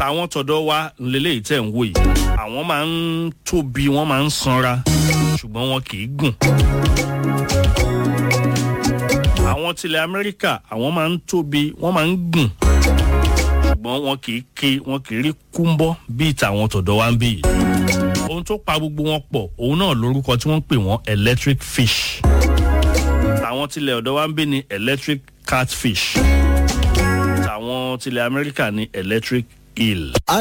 tàwọn tọ̀dọ̀ wa lélẹ́yìí tẹ̀ ń wò yìí àwọn máa ń tóbi wọ́n máa ń sanra ṣùgbọ́n wọn kì í gùn àwọn tilẹ̀ amẹ́ríkà àwọn máa ń tóbi wọ́n máa ń gùn ṣùgbọ́n wọn kì í ké wọn kì í rí kúńbọ́ bíi tàwọn tọ̀dọ̀ wa ń bí yìí ohun tó pa gbogbo wọn pọ̀ òun náà lórúkọ tí wọ́n ń pè wọ́n electric fish tàwọn tilẹ̀ ọ̀dọ̀ wa ń bí ní electric catfish tàwọn tilẹ̀ amẹ́ríkà ní electric eel.